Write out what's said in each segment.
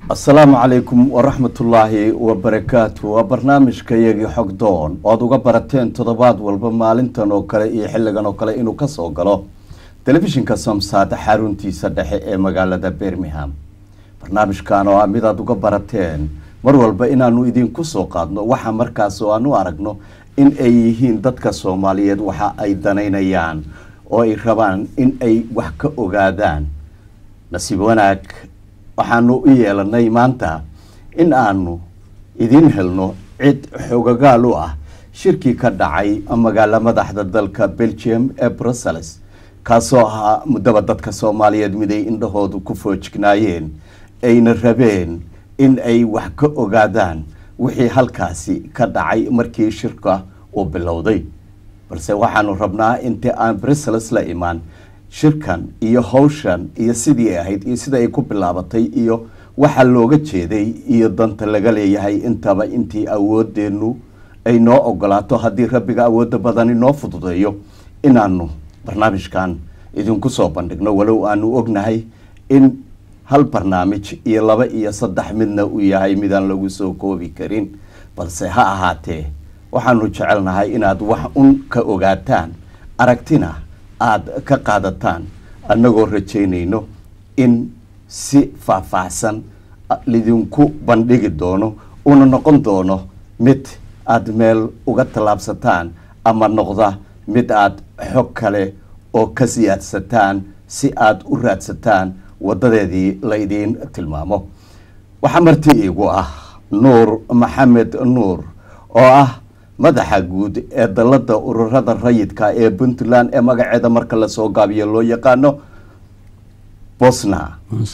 asalaamu calaykum waraxmatullaahi wabarakaatu waa barnaamijka iyagii xogdoon oad uga barateen toddobaad walba maalintan oo kale iyo xilligan oo kale inuu kasoo galo telefishinka somsaad xaruntiisa dhexe ee magaalada birmingham barnaamijkan oo ah mid aad uga barateen mar walba inaanu idinku soo qaadno waxa markaas oo aan u aragno in ay yihiin dadka soomaaliyeed waxa ay danaynayaan oo ay rabaan in ay wax ka ogaadaan nasiib wanaag waxaanu u yeelanay maanta in aanu idin helno cid xoogagaal u ah shirkii ka dhacay magaalo madaxda dalka belgium ee brussels kaasoo ahaa muddaba dadka soomaaliyeed miday indhahoodu ku foojignaayeen ayna rabeen in ay wax ka ogaadaan wixii halkaasi ka dhacay markii shirka uu bilowday balse waxaanu rabnaa intii aan brussels la imaan shirkan iyo hawshan iyo sidii ahayd iyo sida ay ku bilaabatay iyo waxa looga jeeday iyo danta laga leeyahay intaba intii awoodeennu ay noo ogolaato haddii rabbiga awoodda badani noo fududeeyo inaanu barnaamijkan idinku soo bandhigno walow aanu ognahay in hal barnaamij iyo laba iyo saddex midna uu yahay midaan lagu soo koobi karin balse ha ahaatee waxaanu jecelnahay inaad wax un ka ogaataan aragtina aada ka qaadataan annagoo rajaynayno in si faahfaahsan lidinku bandhigi doono uuna noqon doono mid aada meel uga tallaabsataan ama noqda mid aada xog kale oo ka siyaadsataan si aada u raadsataan waddadeedii laydiin tilmaamo waxaa marti iigu ah nuur maxamed nuur oo ah madaxa guud ee dalada ururada rayidka ee puntland ee magaceeda marka lasoo gaabiyo loo yaqaano bosna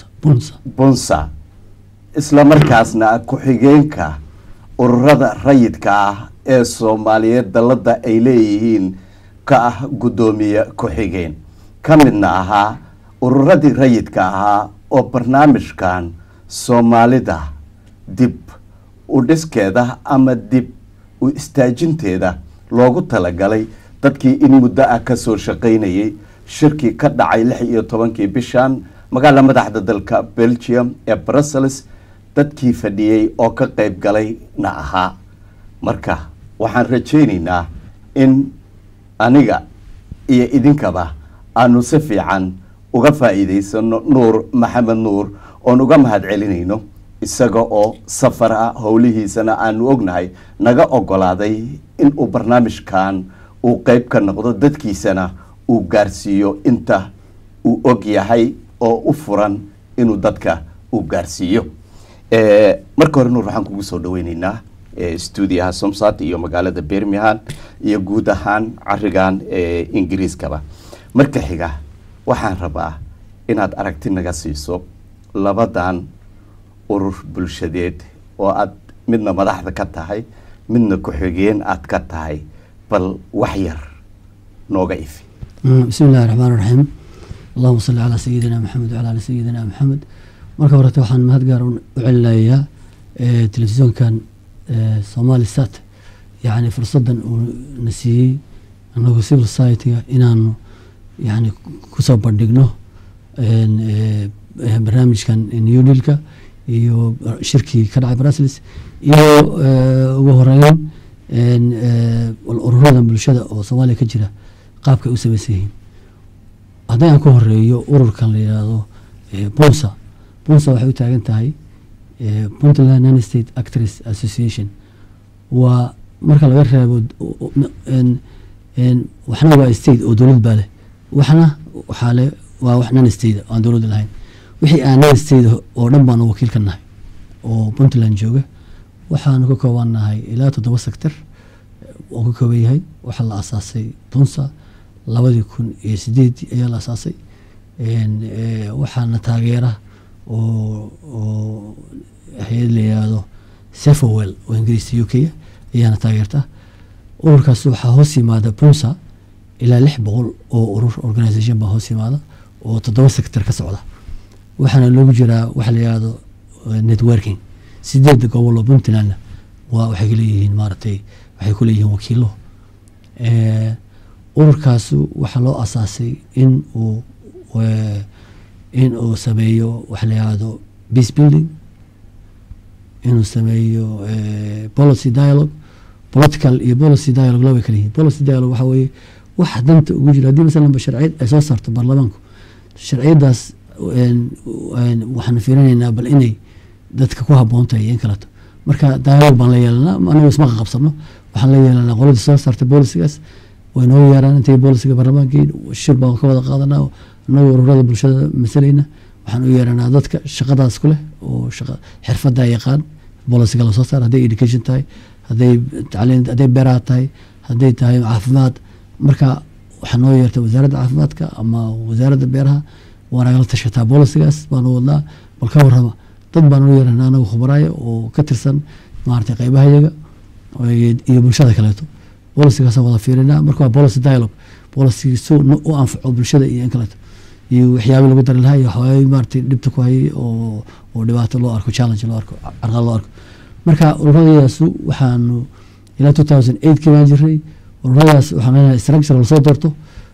bunsa isla markaasna ku-xigeenka ururada rayidka ah ee soomaaliyeed dalada ay leeyihiin ka ah guddoomiye ku-xigeen ka midna ahaa ururadii rayidka ahaa oo barnaamijkan soomaalida dib u dhiskeeda ama dib u istaajinteeda loogu talagalay dadkii in muddo ah kasoo shaqaynayay shirkii ka dhacay lix iyo tobankii bishan magaala madaxda dalka belgium ee brussels dadkii fadhiyey oo ka qeyb galayna ahaa marka waxaan rajaynaynaa in aniga iyo idinkaba aanu si fiican uga faa'iidaysano nuur maxamed nuur oon uga mahad celinayno isaga oo safar ah howlihiisana aanu ognahay naga ogolaaday in uu barnaamijkan uu qeyb ka noqdo dadkiisana uu gaarsiiyo inta uu og yahay oo u furan inuu dadka uu gaarsiiyo marka hore nuur waxaan kugu soo dhaweyneynaa stuudiyaha somsat iyo magaalada birmingham iyo guud ahaan carigan ingiriiskaba marka xiga waxaan rabaa inaad aragti naga siiso labadan urur bulshadeed oo aad midna madaxda ka tahay midna ku-xigeen aad ka tahay bal wax yar nooga ifi bismi illahi raxmaan raxiim allahuma salli calaa sayidina maxamed wala ali sayidina maxamed marka horete waxaan mahad gaar u celinayaa telefisyoonkan somali sat yani fursadan uu na siiyey anagu civil society-ga inaanu yani kusoo bandhigno barnaamijkan new dealka iyo shirkii ka dhacay brussels iyo ugu horeyn ururada bulshada oo soomaaliya ka jira qaabkay u samaysan yihiin haddii aan ka horeeyo ururkan la yidhaahdo bunsa bunsa waxay u taagan tahay puntland non state actress association waa marka laga reebo waxna waa state oo dowlad baa leh waxna waxaa le waa wax non state aan dowladda lahayn wixii aan non state oo dhan baanu wakiil ka nahay oo puntland jooga waxaanu ka kooban nahay ilaa toddoba sector oo ka kooban yahay waxaa la asaasay bunsa labadii kun iyo sideedii ayaa la asaasay waxaana taageera oo oo hay-ad la yihahdo sefowell oo ingiriista u k ayaana taageerta ururkaas waxaa hoos yimaada bunsa ilaa lix boqol oo urur organisation baa hoos yimaada oo toddoba sector ka socda waxaana loogu jiraa waxa la yihahdo networking sideedda gobol oo puntlandna waa waxay kaleeyihiin maaragtay waxay ku leeyihiin wakiilo ururkaasu waxaa loo asaasay in uu in uu sameeyo waxa la yihahdo peace building inuu sameeyo eh, policy dialogue political iyo policy dialogue laba kala yihiin policy dialogue waxa weeye wax danta ugu jira haddii masalan ba sharciyad ay soo saarto baarlamaanku sharciyadaas een, een, waxaan fiirinaynaa bal inay dadka ku habboon tahay iyo in kaleto marka dialogue baan la yeelanaa anagu isma qabsano waxaan la yeelanaa qoladii soo saartay bolisigaas way noo yeeraan intay bolisiga baarlamaankii shir baan ka wada qaadanaa anagoo ururada bulshada masalayna waxaan u yeeranaa dadka shaqadaas ku leh oo shaqa xirfadaa yaqaan bolisiga lasoo saar hadday education tahay hadday tacliin hadday beeraha tahay hadday tahay caafimaad marka waxaa noo yeertay wasaaradda caafimaadka ama wasaaradda beeraha waa nagala tashataa bolisigaas baanu wadnaa bal ka warrama dad baan u yeeranaa anagu khubaraayo oo ka tirsan maaragtay qaybaha yaga iyo- iyo bulshada kaleeto bolisigaasaan wada fiirinaa marka waa policy dialogue policy su u anfaco bulshada iyo in kaleeto iyo waxyaabo lagu dari lahaa iyo waxyaabo maaragtay dhibta ku hayay oo oo dhibaato loo arko challenge loo arko carqalad loo arko marka ururadaasu waxaanu ilaa two thousand eight kii baan jiray ururadaas waxaan leenahay structure lasoo doorto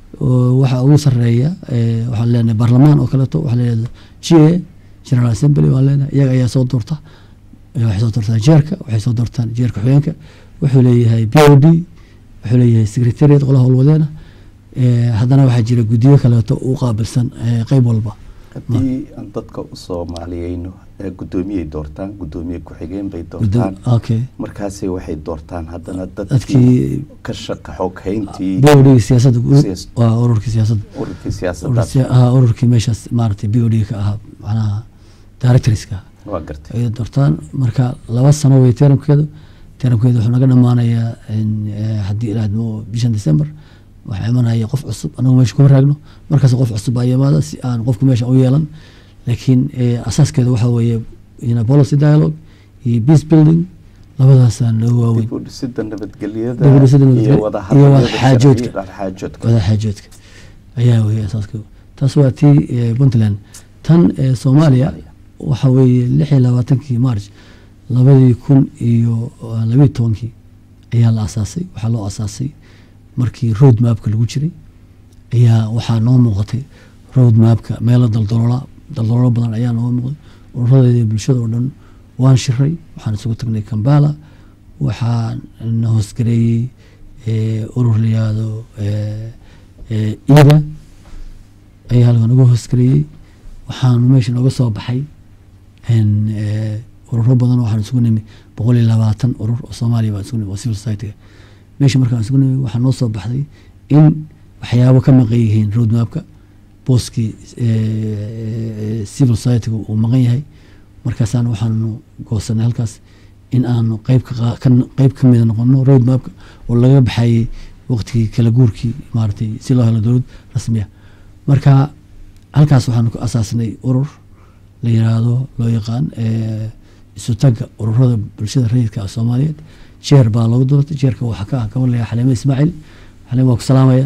oo waxa ugu sareeya eh, waxaan leenahay baarlamaan oo kaleeto waxaa leenahay g a general assembly waan leenahay iyaga ayaa soo doorta Eh, waxay soo doortaan jeerka waxay soo doortaan jeerka xogeenka wuxuu leeyahay b o d wuxuu leeyahay secretariat qolaha howlwadeena Eh, haddana waxaa jira guddiyo kaleeto u qaabilsan eh, qeyb walba haddii aan dadka u soomaaliyeyno ee guddoomiyey doortaan guddoomiye ku-xigeen bay Guddoom- doortaan okay markaasi waxay doortaan haddana dadkii dadkii ka shaqa xoghayntii b o d siyaasadda Siyaas- waa ururkii siyaasadda ururkii Urur siyaasaddaas siya- ah, ururkii meeshaas maaragtay b o d ka ahaa macnaha directorska waa gartay ay doortaan marka laba sano wey teramkeedu teramkeedu wuxuu naga dhammaanayaa in, eh, haddii ilaahadmo bishan december waxaa imanaya qof cusub anagu meesha kuma raagno markaas qof cusub baa yimaada si aan qofku meesha u yeelan laakiin eh, asaaskeeda waxaa weeye in policy dialogue iyo peace building labadaasaan noogu waaweyn dib u dhisida nabadgelyada Dib u dhisidda iyo nabadgelyada wada iyo wada hadalada xaajoodka. sharciga xaajoodka wada xaajoodka ayaa weeye asaaska taas waa tii eh, puntland tan eh, soomaaliya waxa weeye lix iyo labaatankii march labadii kun iyo uh, labiyo tobankii ayaa la asaasay waxaa loo asaasay markii road mapka lagu jiray ayaa waxaa noo muuqatay road mapka meelo daldaloola daldaloolo badan ayaa noo muuqday ururadeeda iyo bulshada oo dhan waan shiray waxaan isugu tagnay kambala waxaan na hoosgareeyey eh, urur la yihahdo eh, eh, ida ayaa halka nagu hoosgareeyey waxaanu meesha nooga soo baxay en, eh, ururo badan oo waxaan isugu nimi boqol iyo labaatan urur oo soomaaliya baan isugu nimi oo civil society-ga meesha markaan isugu nimi waxaa noo soo baxday in waxyaabo ka maqan yihiin road mapka booskii eh, civil society-ga uu maqan yahay markaasaan waxaanu goosanay halkaas in aanu qeyb ka qaa- kan- qeyb ka mida noqono road mapka oo laga baxayey waqtigii kala guurkii maaragtay si loo helo dowlad rasmiya marka halkaas waxaanu ku asaasnay urur la yiraahdo loo yaqaan eh, isu tagga ururada bulshada rayidka ah soomaaliyeed jeer baa lagu doortay jeerka waxaa ka ah gabar la yihahdo xaliime ismaaciil xaliime waa ku salaamaya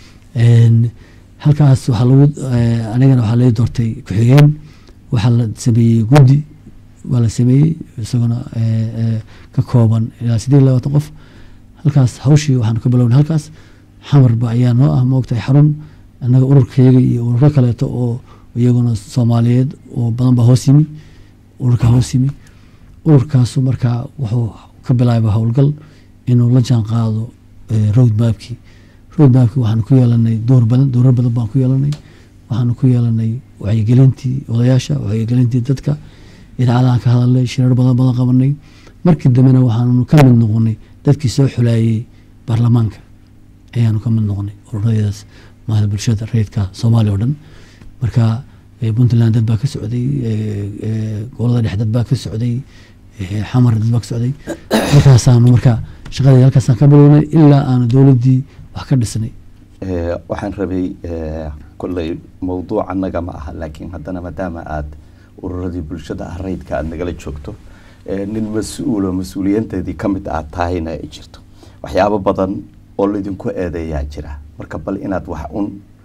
En, halkaas waxaa lagu eh, anigana waxaa laga doortay ku-xigeen waxaa la sameeyey guddi waa la sameeyey isaguna eh, eh, ka kooban ilaa sideed iyo labaatan qof halkaas hawshii waxaanu ka bilownay halkaas xamarba ayaa noo ah maogtahay xarun annaga ururkayaga iyo ururo kaleeto oo iyaguna soomaaliyeed oo badan baa hoos yimi ururka hoos yimi ururkaasu markaa wuxuu ka bilaaba howlgal inuu la jaan qaado eh, road mapkii road mapkii waxaanu ku yeelanay door badan doorar badan baan ku yeelanay waxaanu ku yeelanay wacyigelintii odayaasha wacyigelintii dadka idaacadahan ka hadalnay shirar badan badan qabanay markii dambena waxaanu ka mid noqonay dadkii soo xulayey baarlamaanka ayaanu ka mid noqonay ururadeedaas mahad bulshada rayidka soomaaliya oo dhan marka eh, puntland dad baa ka socday eh, eh, gobolada dhexe dad baa ka socday eh, xamar dad baa ka socday halkaasaanu marka shaqadii halkaasaan ka bilownay ilaa aanu dowladdii wax ka dhisnay Eh, waxaan rabay eh, kolley mawduuc annaga ma aha laakiin haddana maadaama aad ururadii bulshada ah rayidka aad nagala joogto eh, nin mas-uulo mas-uuliyiinteedii ka mid aad tahayna ay jirto waxyaabo badan oo laydinku eedeeyaa jira marka bal inaad wax un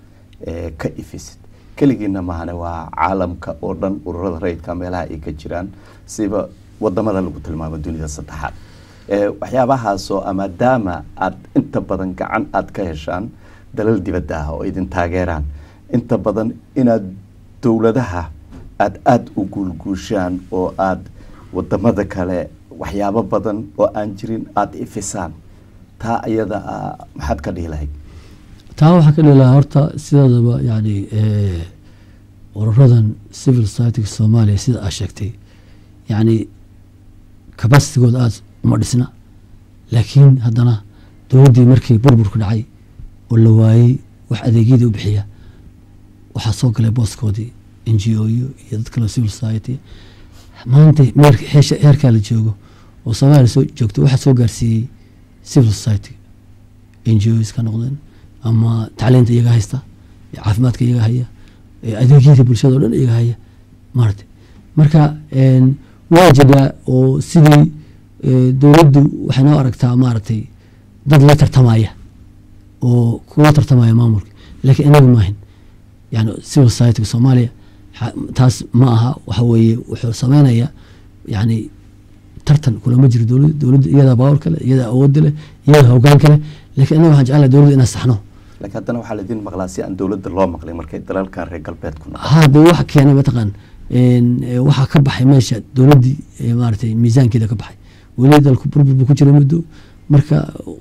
eh, ka ifisid keligiina mahane waa caalamka oo dhan ururada rayidka meelaha ay ka jiraan siba wadamada lagu tilmaamo dunida saddexaad Eh, waxyaabahaasoo maadaama aad inta badan gacan aad ka heshaan dalal dibadda ah oo idin taageeraan inta badan inaad dowladaha aad aada u guulguushaan oo aad wadamada kale waxyaabo badan oo aan jirin aada ifisaan taa iyada ah maxaad ka dhihi lahayd taa waxaa ka dhihi lahaa horta sideedaba yani ururadan civil societyga soomaaliya sida aad sheegtay yani capacitigooda aada uma dhisna laakiin haddana dowladdii markii burburku dhacay oo la waayey wax adeegyadii u bixiya waxaa soo galay booskoodii n g o yo iyo dad kaleo civil society maanta meer heesha heerkaa la joogo oo soomaaliya soo joogto waxaa soo gaarsiiyey civil society n g os ka noqdeen ama tacliinta iyaga haysta caafimaadka iyaga haya adeegyada bulshada o dhan iyaga haya maarata marka waa jiraa oo sidii dowladdu waxay noo aragtaa maaragtay dad la tartamaya oo kula tartamaya maamulka laakiin inaga maahin yani civil societyga soomaaliya taas ma aha waxa weeye wuxuu sameynaya yani tartan kulama jiro dowlad dowladda iyadaa baawar kale iyadaa awoodda leh iyadaa hoggaan kale lakiin inaga waxaan jeclaha dowladda inaan saxno laakiin haddana waxaa laidin maqlaa si aan dowladda loo maqlin markay dalalkan reer galbeedku noqon ha de waxa keenay mataqaan waxaa ka baxay meesha dowladdii maaratay miisaankeeda ka baxay weli dalku burbur buu ku jira muddo marka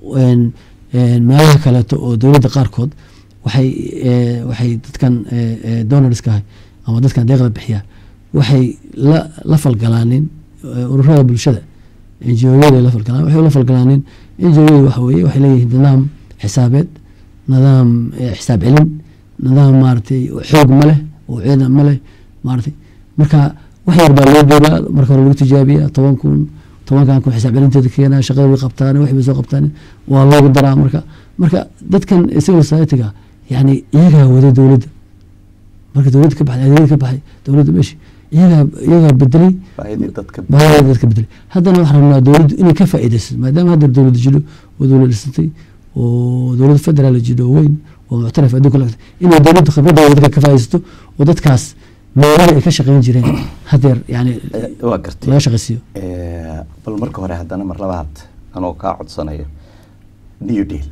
meelaha kaleeto oo dowladda qaarkood waxay waxay dadkan donorskaha ama dadkan deeqda bixiya waxay la la falgalaanin ururada bulshada njooyada la falgalaan waxay la falgalaanin njooyada waxa weeye waxay leeyihiin nidaam xisaabeed nidaam xisaab celin nidaam maaratay xoog ma leh oo ciidan ma leh maaratay marka wax yar baa loo geeraa marka hore lagu tijaabiya toban kun tobankan kun xisaab celinteeda keena shaqada way qabtaan waxbay soo qabtaan waa loogu daraa marka marka dadkan civil society-ga yani iyagaa wada dowladda marka dowladda ka baxday adeegyada ka baxay dowladda meesha iyagaa iyagaa bedelay baahidii dadka baahida dadka bedelay haddana waxaan rabnaa dowladdu inay ka faa'iidaysato maadaama hadda dowladda jiro oo dowlad dhisatay oo dowladda federaal jiro oo weyn oo muctaraf adduunka lagta inay dowladdu khibradooda dadka ka faa'iidaysato oo dadkaas meelaha ay ka shaqeyn jireen hadeer yani waa gartay laga shaqaysiiyo bal marka hore haddana mar labaad anoo kaa codsanayo new deal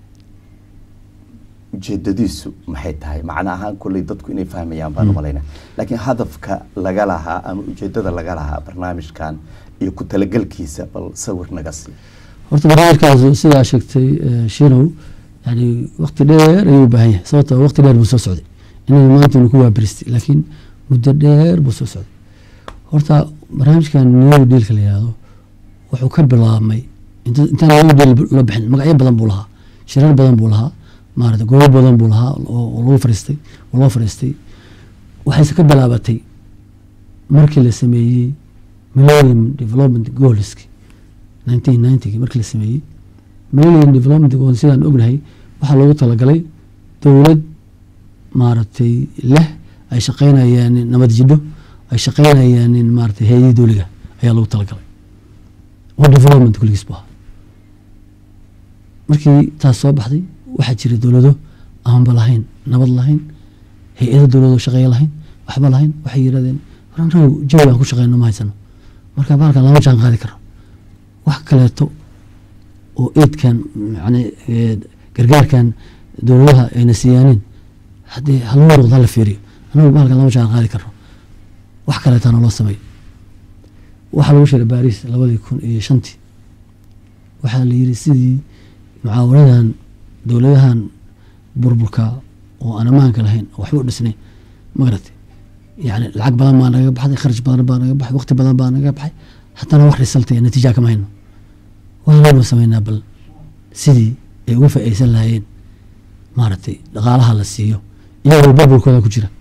ujeedadiisu maxay tahay macna ahaan kolley dadku inay fahmayaan baan umalayna laakiin hadafka laga lahaa ama ujeedada laga lahaa barnaamijkan iyo ku talagelkiisa bal sawir naga sii horta barnaamijkaas sidaa sheegtay shinow yani wakti dheer ayuu u baahan yahay sababtoo wakti dheer buu soo socday inaga maanta inu ku waabiristay laakiin muddo dheer buu soo socday horta barnaamijkan new dealka la yihahdo wuxuu ka bilaabmay intaan new deal loo bixin magacyo badan buu lahaa shirar badan buu lahaa maarata goobo badan buu lahaa oo lagu fariistay oo loo fariistay waxayse ka bilaabatay markii la sameeyey millennium development goalski nineteen ninety markii la sameeyey millennium development goal sidaan ognahay waxaa loogu talagalay dowlad maaragtay leh ay shaqeynayaan nabad jidho ay shaqeynayaan maaragtay hay-adii dowliga ayaa loogu talagalay oo development kulligiis bu ahaa markii taas soo baxday waxaa jira dowlado aanba lahayn nabad lahayn hay-ado dowlado shaqeeya lahayn waxba lahayn waxay yirahdeen waranow jawi aan ku shaqeyno ma haysano marka baalkan lama jaan qaadi karo wax kaleeto oo eedkan yani gargaarkan dowladaha ayna siiyaanin haddii haloo noqdo hala fiiriyo anagu baalkan lama jaan qaadi karno wax kaleetana loo sameeyo waxaa lagu shiray baris labadii kun iyo shantii waxaa la yiri sidii mucaawanadan dowladahan burburka oo aan ammaanka lahayn oo waxba u dhisnay magarate yani lacag badan baa naga baxday kharaj badan baa naga baxay waqti badan baa naga baxay haddana wax risalta iyo natiija kama hayno waanaynu sameynaa bal sidii ay uga faa'iideysan lahaayeen maaragtay dhaqaalaha la siiyo iyagoo burburkooda ku jira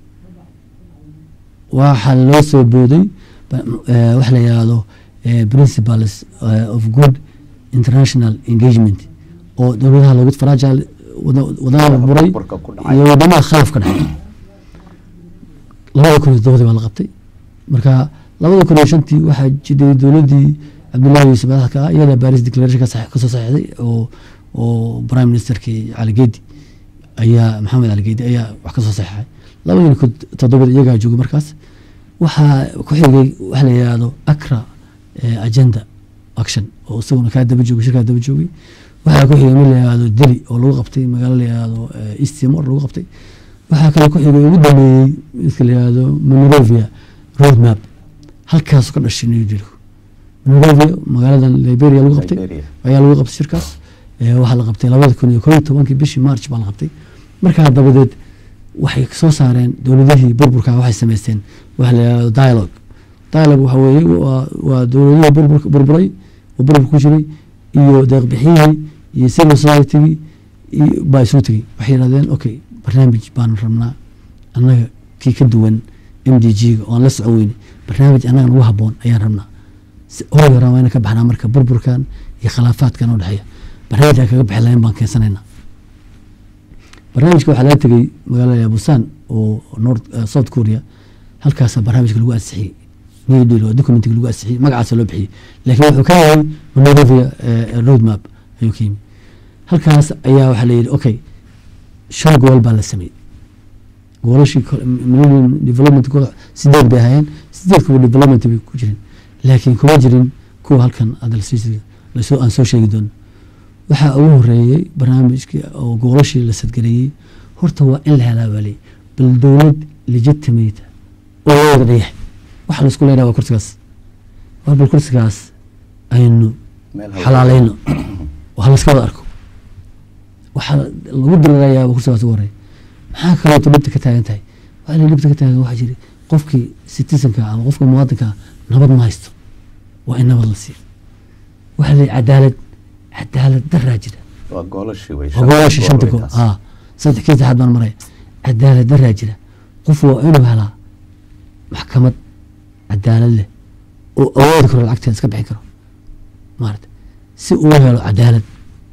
waxaa loo soo booday wax la yihahdo principles of good international engagement oo dowladaha loogu farajal wadamada buray iyo wadamada khalaf ka dhexey labada kun iyo todobadii baa la qabtay marka labada kun iyo shantii waxaa jiray dowladdii cabdullahi yuusuf madaxka ah iyada baris declaration kasoo saxeixday oo oo prime ministerkii cali geedi ayaa maxamed cali geedi ayaa wax kasoo saxeixay labadii kun toddobadii iyagaa joogay markaas waxaa ku xigay waxa la yihahdo acra agenda action oo isaguna kaa daba joogay shirkaa daba joogay waxaa ku xigay mid la yihahdo deli oo lagu qabtay magaalo la yihahdo east timor lagu qabtay waxaa kale ku xigay ugu dambeeyey midka la yihahdo monrovia road map halkaasu ka dhashay new dealku monrovia magaaladan liberia lagu qabtay Liberia. ayaa lagu qabtay shirkaas Eh, waxaa la qabtay labada kun iyo koo iyo tobankii bishii march baa la qabtay markaa dabadeed waxay soo saareen dowladihii burburka waxay samaysteen waxa la yihahdo dialogue dialogue waxa weeye waa waa dowladihii burburka burburay oo burburka ku jiray iyo deeqbixiyihii iyo civil society-gii iyo baa isugu tegey waxay yidhahdeen okay barnaamij baan rabnaa annaga kii ka duwan m d g-ga oo aan la socon weyne barnaamij annaga nagu habboon ayaan rabnaa si- hooga rabaa inaan ka baxnaa marka burburkan iyo khilaafaadkan u dhexeeya barnaamij aan kaga bixi lahayn baan keensanaynaa barnaamijka waxaa laga tegey magaalada busan oo north eh, south korea halkaasa barnaamijka lagu ansixiyey new deal oo documentiga lagu ansixiyey magacaasa loo bixiyey laakiin wuxuu ka yahay monrovia road map ayuu ka yimi halkaas ayaa waxaa la yidhi okay shan gool baa la sameeyey goolashii kole- millennium development gool sideed bay ahaayeen sideed kuwa development bay ku jireen laakiin kuma jirin kuwa halkan adalsiisiga lasoo aan soo sheegi doono waxaa ugu horeeyey barnaamijkii oo goolashii la sadgareeyey horta waa in la helaa baaley bal dowlad legitimate oo loo wada dhayahay waxa laisku leedaha waa kursigaas waa bal kursigaas aynu Meel hawl- xalaaleyno oo halaska wada arko waxaa lagu dirirayaa waa kursigaas ugu horeeya maxaa kaleeto dhibta ka taagan tahay waxaa la dhibta ka taagan waxaa jiri qofkii citizenka ama qofka muwaadinka nabad ma haysto waa in nabad la siiyo waxaa la cadaalad cadaalad daraa jira waa goolashii wey ogoolaasha shanta gool taas. aa saddex kii saxaad baan maraya cadaalad daraa jira qof waa inuu helaa maxkamad cadaalad leh oo awoodi karo lacagteeda iska bixin karo maarata si uu helo cadaalad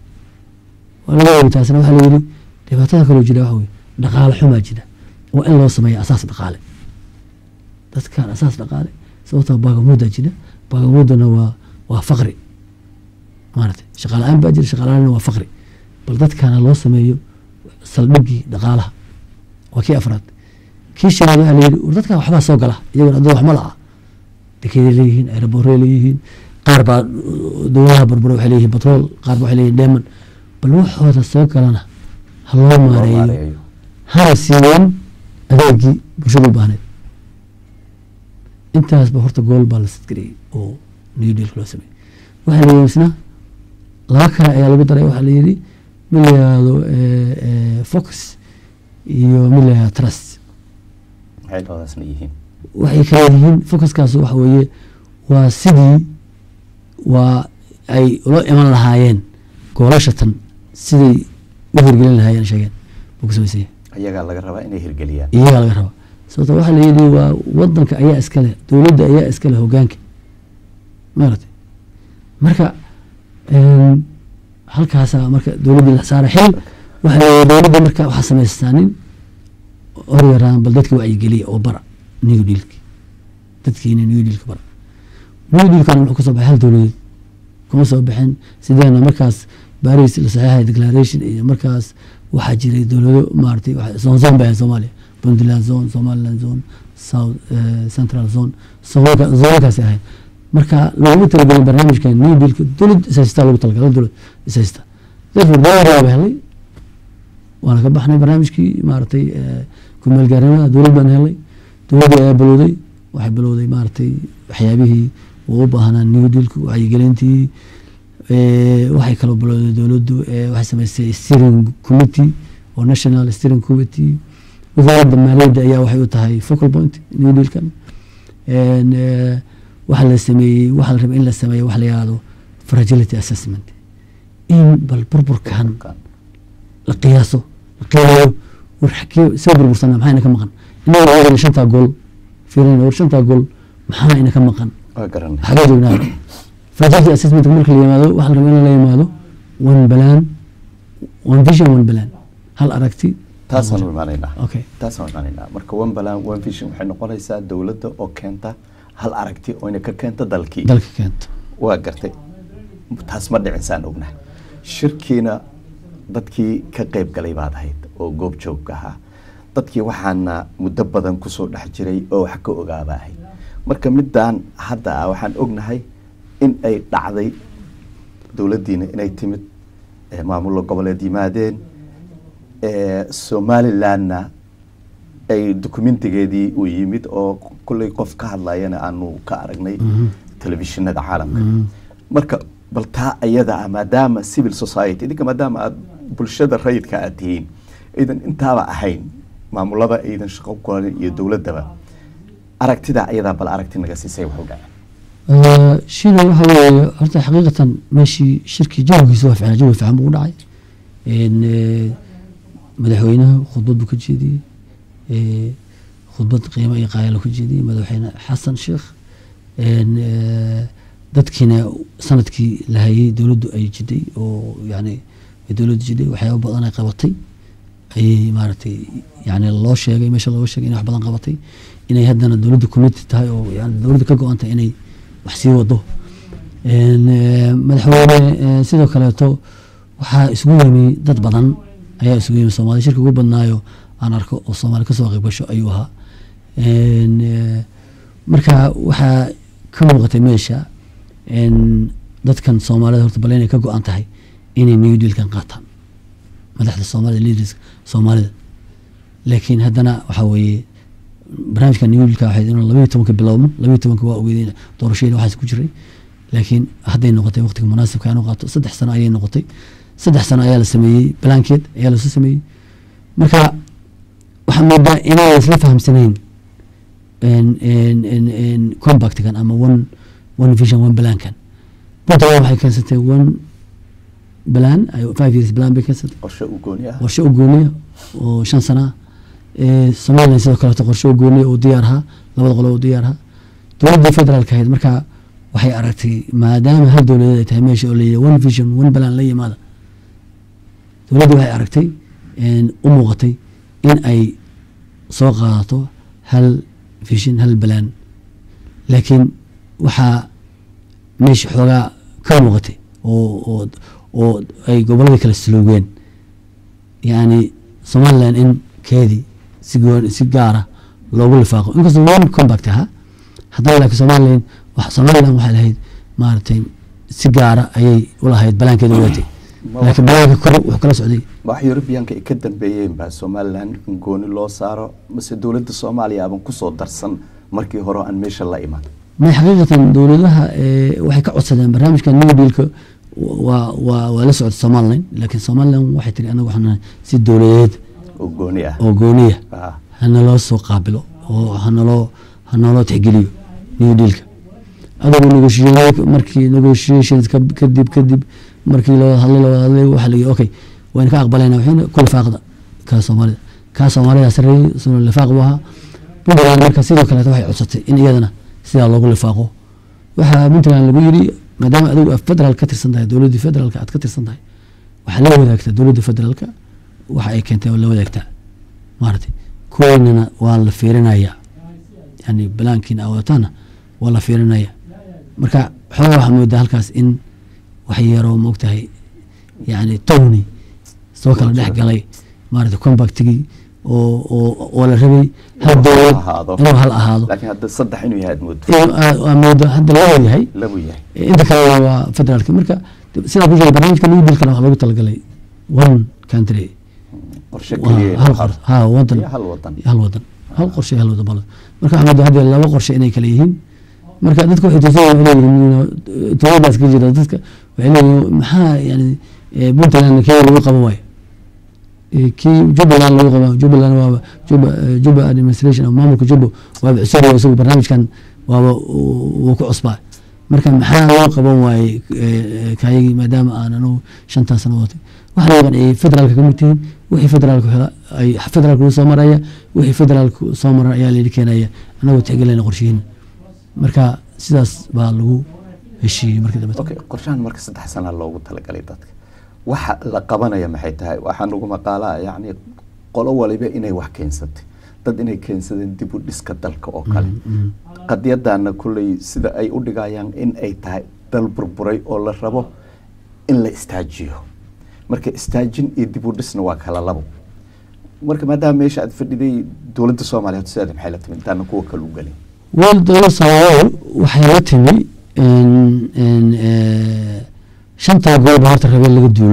waa laga weri taasna waxaa la yidhi dhibaatada kaloo jira waxa weye dhaqaale xumaa jira waa in loo sameeya asaas dhaqaale dadkan asaas dhaqaale sababtoo baagamuudaa jira baagamuudana waa waa faqri maarata shaqaala-aan baa jira shaqaala-aanna waa faqri bal dadkana loo sameeyo saldhigii dhaqaalaha waa kii afraad kii shanaad waxaa layidhi war dadkan waxbaa soo gala iyagona adoo waxma la'a dekeday leeyihiin aeroboorey leeyihiin qaar baa uh, dowladaha burbura waxay leeyihiin batrool qaar baa waxay leeyihiin dheeman bal waxooda soo galana ha loo Loo maareeyo maareeyo. hana siiyeen adeegii bulshada u baahneed intaasba horta gool baa la sadgariyey oo new dealka loo sameeyey waxaa la yidhi isna laba kale ayaa lagu daray waxaa la yidhi mid la yihahdo eh, eh, focus iyo mid la yihahdo trust maxay labadaasna yihiin waxay kala yihiin focuskaas waxa weeye waa sidii waa ay ula iman lahaayeen goolasha tan siday u hirgelin lahaayeen sheegeen buu ku samaysan yahay ayagaa laga rabaa inay hirgeliyaan iyagaa laga rabaa sababto waxaa la yidhi waa wadanka ayaa iskale dowladda ayaa iskale hogaanka maaragtay marka em, halkaasaa marka dowladdii la saaray xil waxaa la yidhi dowladda marka waxaa samaystaa nin horyaraan bal dadka wacyigeliya oo bara new dealki dadkiina new dealka bara new dealkan wuxuu ka soo baxay hal dowladeed kuma soo baxin sideena markaas baris la saxiixaya declaration iyo markaas waxaa jiray dowlado maaragtay waxa- zone zone bay ahayd soomaaliya puntland zone somaliland zone south eh, central zone zoonka- zoonkaasi ahayd marka looguma talagelin barnaamijkan new dealka dowlad ishaystaa loogu talagalay dowlad ishaysta therefore dowlad waaba helay waana ka baxnay barnaamijkii maaragtay eh, kumeel gaarinada dowlad baan helay dowladdii ayaa balowday waxay balowday maaragtay waxyaabihii uu u baahnaa new dealku wacyigelintii eh, waxay kaloo balowday dowladdu eh, waxay samaysay steering committee oo national steering committee wasaaradda maaliyadda ayaa waxay u tahay focal point new dealkan En, eh, waxaa la sameeyey waxaa la rabay in la sameeyo wax la yihahdo fragility assessment in bal burburkan la qiyaaso la qiimeeyo war xakee soo burbursana maxaa ina ka maqan inagoo eegana shantaa gool fiirinayna war shantaa gool maxaa ina ka maqan waa garanay xagee joognaa fragility assessment marka la yimaado waxaa la rabaa in la yimaado one balaan one vision one balaan hal aragti taasaan u imaanaynaa okay taasaan u imaanaynaa marka one balan one vision waxay noqonaysaa dowladda oo keenta hal aragti oo ina ka keenta dalkii dalka keento waa gartay taas ma dhicin saan ognahay shirkiina dadkii ka qayb galay baad ahayd oo goob joogka ahaa dadkii waxaana muddo badan kusoo dhex jiray oo wax ka ogaaba ahayd marka midaan hadda ah waxaan ognahay in ay dhacday dowladdiina inay timid eh, maamullo goboleed yimaadeen eh, somalilandna ay dokumentigeedii uu yimid oo kulley qof ka hadlayana aanu ka aragnay telefishinada caalamka marka bal taa ayada ah maadaama civil society idinka maadaama aada bulshada rayidka aad tihiin aydan intaaba ahayn maamulada aydan shaqo kulan iyo dowladaba aragtida ayadaa bal aragti naga siisay waxu dhaca shina waxa weeye horta xaqiiqatan meeshii shirkii jawgiisa waa ficnaa jawi fiican buu u dhacay madaxweynaha khudbad buu ka jeediyey khudbad qiimo iyo qaayalo ka jeediyey madaxweyne xasan sheekh dadkiina sanadkii la hayay dowladdu ay jiday oo yani dowladdu jiday waxyaaba badan ay qabatay ayay maaragtay yani loo sheegay meesha looga sheegay inay wax badan qabatay inay haddana dowladda community tahay oo yani dowladda ka go-an tahay inay wax sii wado madaxweyne sidoo kaleeto waxaa isugu yimi dad badan ayaa isugu yimi soomaliya shirka ugu badnaayo aan arko oo soomaali kasoo qayb gasho ayuu ahaa marka waxaa ka muuqatay meesha dadkan soomaalida horta bal inay ka go-an tahay inay new dealkan qaataan madaxda soomaalida leaders soomaalida laakiin haddana waxaa weeye barnaamijka new dealka waxay inuu labayo tobanka bilowmo labayo tobanka waa ogeydeen doorashooyin waxaas ku jiray laakiin hadday noqotay waqtiga munaasibka inuu qaato saddex sano ayay noqotay saddex sano ayaa la sameeyey blankeed ayaa lasu sameeyey marka waxaa moodaa inaan isla fahamsanayn compactkan ama one one vision one plankan puntland waxay keensatay one plan five years plan bay keensatay qorshe u gooni ah qorshe u gooniya oo shan sana ah somaliland sidoo kaleeto qorshe u gooniya oo diyaar ahaa labada qolo oo diyaar ahaa dowladdii federaalka ahayd marka waxay aragtay maadaama hal dowladeed ay tahay meesha oo layihi one vision one plan la yimaada dowladdu waxay aragtay u muuqatay in ay soo qaadato hal vision hal balaan laakiin waxaa meesha xoogaa ka muuqatay oo oo oo ay gobolladii kala sloogeen yani somaliland in keedii si goon si gaara loogu lifaaqo inkastoo one combact ahaa haddana laakiin somaliland somaliland waxay lahayd maaragtay si gaara ayay ulahayd balaankeeda ugatay laakiin balaanka kor wuxuu kala socday wax yurubiyaanka ay ka dambeeyeen baa somaliland in gooni loo saaro mase dowladda soomaaliya aban kusoo darsan markii hore aan meesha la iman may xaqiiqatan dowladaha waxay ka codsadeen barnaamijka new dealka waa waa waa la socda somaliland laakiin somaliland waxay tiri anaga waxaan nahay si dowladeed oo gooni ah oo gooniya Ah, hanaloo soo qaabilo oo hanaloo hanaloo tixgeliyo new dealka adugu negotiation markii negotiations ka- kadib kadib markii loo hadlay loo hadlay waxaa layihi okay wayna ka aqbalayna waxayna ku lifaaqda kaa soomaalida kaa soomaalida sareeyey isaguna lifaaq buu ahaa puntland marka sidoo kaleeto waxay codsatay in iyadana sidaa loogu lifaaqo waxaa puntland lagu yidhi maadaama adigu aad federaal ka tirsan tahay dowladdii federaalka aad ka tirsan tahay waxaa la wadaagtaa dowladda federaalka waxa ay keentay oo la wadaagtaa maaragtay kuweynana waa la fiirinayaa yani balaankiina awataana waa la fiirinaya marka xoogaa waxaa moodaa halkaas in wax yaroo moogtahay yani towni soo kala dhex galay maarata compactigii oo oo oo la rabay hal Inuu hal dowlad ahaado. inuu hal ahaado laakiin hadda saddex inuu yahay aad moodo inuu aa- aa moodo hadda loo yahay labu yahay inta kalena waa federaalka marka sidaa ku jira barnaamijka new dealkana waxaa loogu talagalay one country qorshe waa keliya hal qor ha wadan iyo hal wadan hal wadan hal qorshe hal wadan bal marka waxaa moodaa hadda laba qorshe inay kala yihiin marka dadka waxay tusayan leeyihiin towadaas ka jira dadka waxay leeyihiin maxaa yani eh, puntland kenya lagu qaban waayo Eh, kii jubbaland lagu qaban jubbaland waaba juba eh, juba administration ama maamulka jubbo waaba cusub isagu barnaamijkan waaba uu uu ku cusbaa marka maxaa loo qaban waayey eh, kaayagii maadaama aan anugu shantan sano watay waxaa loo qanciyey federaalka kamid tihiin wixii federaalku hela ay federaalku soo maraya wixii federaalku soo mara ayaa layidhi keenaya anagoo tixgelayna qorshihiina marka sidaas baa lagu heshiiyey markii dambe okay qorshahan marka saddex sana loogu talagalay dadka waxa la qabanaya maxay tahay waxaa nagu maqaalaa yacni qolo waliba inay wax keensatay dad inay keensadeen dib u dhiska dalka oo kale qadiyadana kulley sida ay u dhigayaan in ay tahay dal burburay oo la rabo in la istaajiyo marka istaajin iyo dib u dhisna waa kala labo marka maadaama meesha aad fadhiday dowladda soomaaliya sidaada maxay la timi intaana kuwa kale u gelin weel dowlad soomaaliyeed waxay la timi in- in, eh, shantaa goolba horta rabeen laga duulo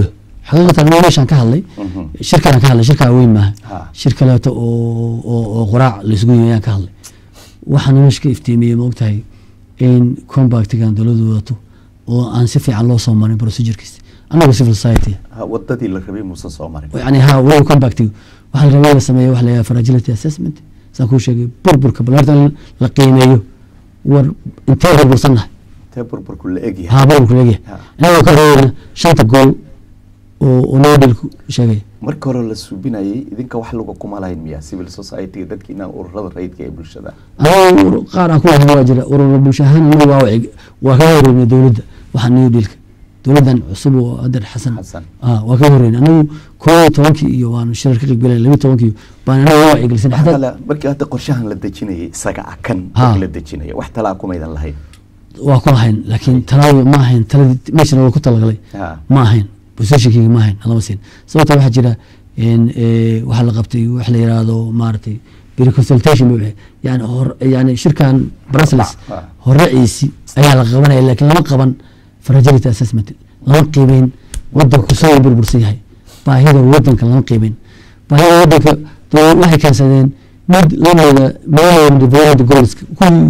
xaqiiqatan aniga meeshaan ka hadlay Mhm. shirkaan ka hadlay shirkaa weyn maaha Ha. shir kaleeto oo oo- oo qoraac laisugu yimi ayaan ka hadlay waxaana meesha ka iftiimiyey maogtahay in compactigan dowladdu wadato oo aan si fiican loo soo marin procedurekiisa annagu civil society Ha, wadadii la rabay muuse soo marin yani ha waliba compactiga waxaa la rabay la sameeya waxa la yidhaha fragility assessment saan kuu sheegay burburka bal horta in la qiimeeyo war intee burbursannahay tee burburku la egyahay haa burburka leegyahay Ha. inagoo ka reebana shanta gool oo oo nobelku sheegaya marka hore la suubinayay idinka wax laga kuma lahayn miya civil society dadkiina ururada rayidka ee bulshada anigu qaar aan ku lahayn waa jira urura bulsho ahaan anagu waa wacyi waa kaga horeynay dowladda waxaa new dealka dowladdan cusub oo adeer xasan xasan ah waa kaga horeynay anagu koo iyo tobankii iyo waan shirar ka qeybgalay labiyo tobankii baan anaga waa wacyigelisay Waxa xataa kale, markii hadda qorshahan la dejinayay isaga ah kan Ha. markii la dejinaya wax talaa kumaydan lahayn waa ku lahayn laakiin talaadu ma ahayn taladii meeshan waa ku talagalay Ha. ma ahayn positionkeyga ma ahayn lama siin sababta waxaa jira in eh, waxaa la qabtay wax la yiraahdo maaragtay preconsultation buu yahay. yani hor yani shirkan brussels Ah. horraciisi ayaa la qabanaya laakiin lama qaban fragility assessment lama qiimeyn wadanku soo burbursan yahay baahida wadanka lama qiimeyn baahida wadanka dee waxay keensadeen mid lamida millennium development goals kuwii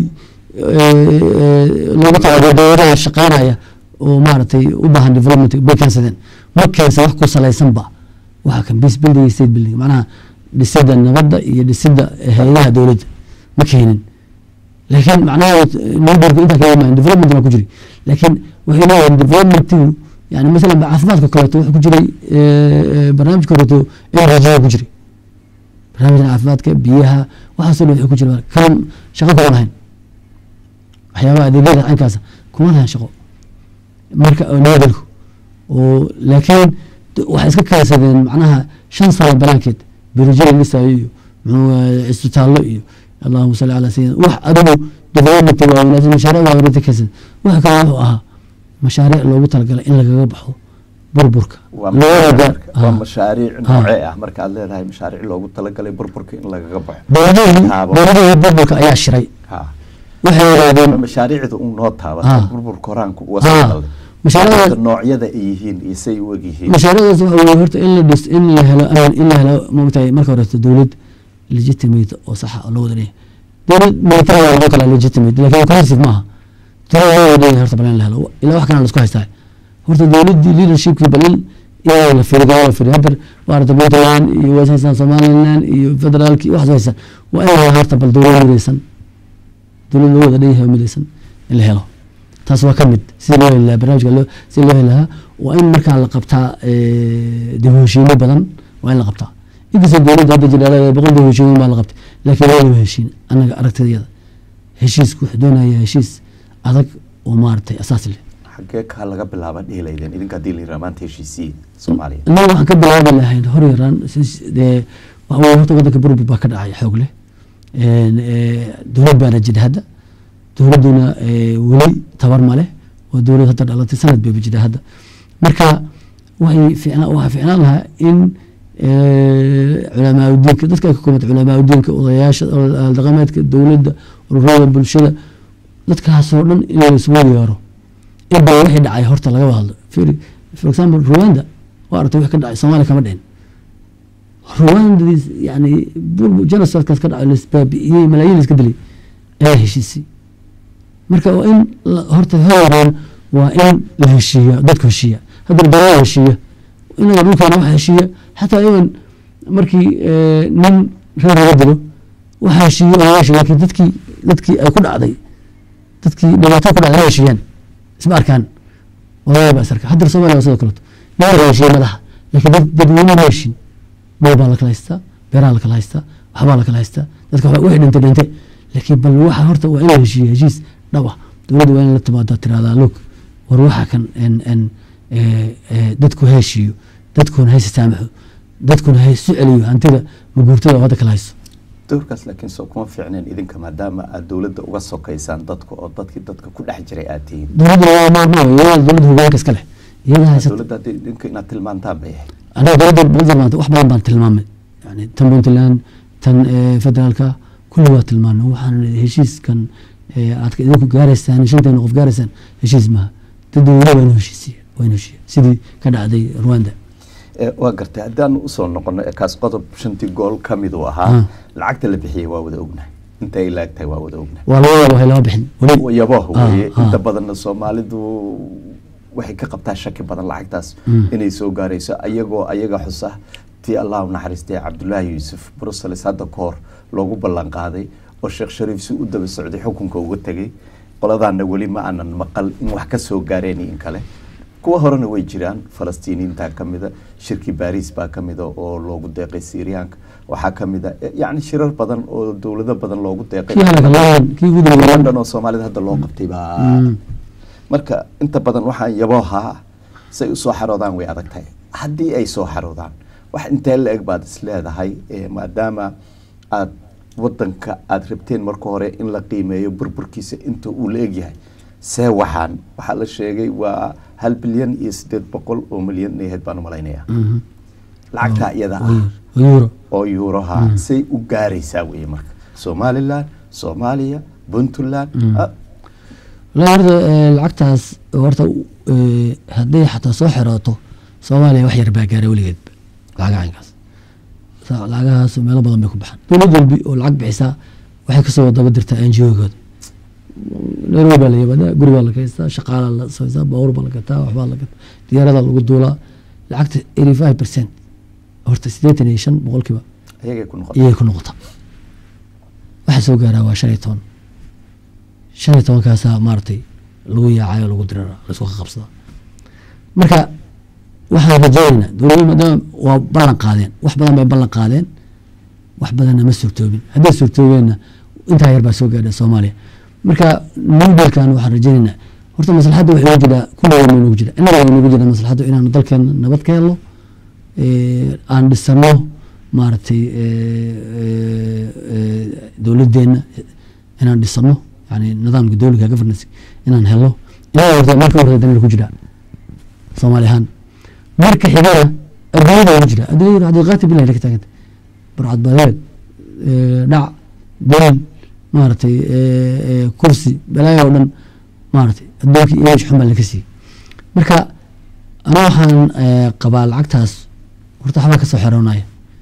loogu talagalay dowladaha shaqeynaya oo maaragtay u baahan development bay keensadeen ma keensan wax ku salaysanba waxa kan peace building iyo state building macnaha dhisida nabadda iyo dhisida hay-adaha dowladda ma keenin laakiin macnaha neighborku intaa kaga imaan development baa ku jiri laakiin waxay leeyahay developmentigu yani masalan ba caafimaadka kaleeto wuxuu ku jiray eh, eh, barnaamijka horeeto energy ku jiray barnaamijka caafimaadka biyaha waxaasoo dhan wuxuu ku jira kan shaqo kuma lahayn waxyaabaha adeegyada caynkaasa kuma lahayn shaqo marka oo neighborku oo laakiin d- waxay iska keensadeen macnaha shan sano banaankeed birujada dhisaayo iyo muxuu ahaye isbitaallo iyo allahuma salli calaa sayidina wax adigu development waa wanaagsan mashaariic waa wanaagsan keensan waxa kale wuxuu ahaa mashaariic loogu talagalay in lagaga baxo burburka waa looga mashaariic- gaar- waa ah. mashaariic Ha. noocee ah marka aad leedahay mashaariic loogu talagalay burburka in lagaga baxo dowladihii Taabo. dowladihii burburka ayaa shiray Ha. waxay yidhahdeen mashaariicda un noo Ha. taabata burburka horaanku uga Ha. soo hadalay Mashaariicda- Hadda noocyada ay yihiin iyo say u eg yihiin mashaariicdaas waxa weye horta in la dhis in la helo aman in la helo maogtahay marka horeeto dowlad legitimate oo saxa oo loo wada leeyahay dowlad military waa lagu kala legitimate laakiin cohesive maaha dowlad loo wada leeyahay horta bal in la helo ilaa wax kana la isku haystaa horta dowladdii leadershipkii bal in in la fiiriyo gobol la fiiriyo hadda maarata puntland iyo way haystaan somaliland iyo federaalki waxaas way haystaan waa in la helo horta bal dowlad midaysan dowlad loo wada leeyahay oo midaysan in la helo taas waa ka mid sida loo heli lahaa barnaamijka loo sida loo heli lahaa waa in markaa la qabtaa eh, dib u heshiino badan waa in la qabtaa inkastoo dowladda hadda jira boqol dib u heshiino baa la qabtay laakiin waa loo heshiin annaga aragtidayada heshiisku wuxuu doonaya heshiis adag oo maaragtay asaas leh xagee kaa laga bilaaba dhihilaydeen idinka haddii la yidhaha maanta heshiisiin soomaaliya innaga waxaan ka bilaabi lahayn hor yaraan sis- dee waxa weye horta waddanka burbur baa ka dhacay xoog leh En, eh, dowlad baana jira hadda dowladduna eh, weli tabar ma leh oo dowlad hadda dhalatay sanad bayba jira hadda marka waxay fiicnaa waxaa fiicnaan lahaa in eh, culamaa udiinka dadka ay ka koobanta culamaa udiinka odayaasha odayaal dhaqameedka dowladda ururada bulshada dadkaasoo dhan in la isugu yeero in bal wixii dhacay horta laga wada hadlo Fiiri, for example rwanda waa aragtay wixii ka dhacay soomaaliya kama dhicin rwandadii yani burbu genocidekaas ka dhacay lasbaabi'iyey malaayiin iska dilay ayaa heshiisay marka waa in la- horta horaan waa in la heshiiya dadku heshiiya haddana dowlada heshiiya inaga dhulkeena waxa heshiiya xataa iyagan markii eh, nin reer laga dilo waxa heshiiya odayaasha laakiin dadkii dadkii ay ku dhacday dadkii dhibaato ku dhacday ma heshiiyaan isma arkaan odaya baa is arka haddana soomaaliya waa sidoo kaleto nin la heshiiya madaxa laakiin dad dadweyne ma heshin dhul baa la kala haystaa beeraha la kala haystaa waxbaa la kala haystaa dadka waxba- wixii dhintay dhintay laakiin bal waxa horta waa in la heshiiya heshiis dhab ah dowladda waa in la timaadaa tiraahdaa log war waxa kan en en eh, eh, dadku ha heshiiyo dadkuna ha isasaamaxo dadkuna ha isu celiyo hantida maguurtada oo hadda kala hayso doorkaas laakiin soo kuma fiicneen idinka maadaama aad dowladda uga sokaysaan dadka oo dadkii dadka ku dhex jiray aad tihiin dowladda waa maarmaa iyada dowladda hogaanka iska leh iyada haysata dowladda haddii idinka inaad tilmaantaan bay ahayd anaga dowladda puntland maanta wax badan baan tilmaamay yani tan puntland tan eh, federaalka kulli waa tilmaanay waxaan nidhi heshiiskan eh, aad ka- idinku gaaraysaan shanteena qof gaaraysaan heshiis maaha dad dowlada waa inu heshiisiya waa inu heshiiya sidii ka dhacday rwanda Eh, waa gartay haddaan usoo noqono eh, kaas qodob shantii gool ka mid uu ahaa Ah. lacagta la bixiyey waa wada ognahay intay laagtahay waa wada ognahay waa laga yaaba lama bixin weli yaboh Ah, weeye ah. inta badanna soomaalidu waxay ka qabtaa shaki badan lacagtaas Mm. inay soo gaarayso ayagoo ayaga xusa tii allah u naxariistay cabdullaahi yuusuf brussels hadda ka hor loogu ballan qaaday oo sheekh shariif si u daba socday xukunka uga tegay qoladaana weli ma aanan maqal in wax ka soo gaareen iyo in kale kuwa horena way jiraan falastiiniinta ka mida shirkii baris baa ka mida oo loogu deeqay syriyaanka waxaa ka mida eh, yacni shirar badan oo dowlado badan loogu deeqay kii halaka london kii ugu dambeeyay london oo soomaalida hadda loo qabtay baa Mm. marka inta badan waxaan yaboohaa say usoo xaroodaan way adag tahay haddii ay soo xaroodaan wax intee la eg baad is leedahay eh, maadaama aad wadanka aad rabteen marka hore in la qiimeeyo burburkiisa inta uu la egyahay see waxaan waxaa la sheegay waa hal bilyan iyo sideed boqol oo milyan inay ahayd baan u malaynaya Mhm. lacagtaa iyada oo ah euro- oo euro oo yuuraha say u gaaraysaa weye marka somalilan soomaaliya puntland Mm. ah, la horta eh, lacagtaas horta eh, hadday xataa soo xirooto soomaaliya wax yar baa gaara weligeed lacagaha caynkaas Sa- lacagahaas meelo badan bay ku baxaan dowlad walbi oo lacag bixisaa waxay kasoo daba dirtaa n g o-gooda nairobi baa la yimaadaa guri baa la kaystaa shaqaalaa la samaysaa baabuur baa la gataa waxbaa la gataa diyaaradaa lagu duulaa lacagta eighty five percent horta siddeetan iyo shan boqolkiiba ayagay ku noqon iyay ku noqota waxaa soo gaaraa waa shan iyo toban shan iyo tobankaasaa maaragtay lagu yaacayo lagu dirara laisku qabsada marka waxaan rajaynaynaa dowladda maadaama waa ballan qaadeen wax badan bay ballan qaadeen wax badanna ma suurtoobin hadday suurtoobeenna intaa yar baa soo gaadha soomaaliya marka newdelkan waxaan rajaynaynaa horta maslaxadda waxay ugu jiraa kulligeena way nagu jira innaga way nagu jira maslaxaddu inaanu dalkeena nabad ka helno eh, aan dhisano maaragtay eh, eh, eh, dowladdeena inaan dhisano yani nidaamka dowliga governance inaan helo inaga horta marka horta danil ku jira soomaali ahaan marka xigana adduunyada ugu jira adduunyada cabdilqaati bilahi ka taaganta burcad badeed eh, dhac dal maaragtay eh, eh, kursi balaayo oo dhan maaragtay adduunka image xun baa laga siiyey marka ana waxaan eh, qabaa lacagtaas horta waxbaa kasoo xeroonaya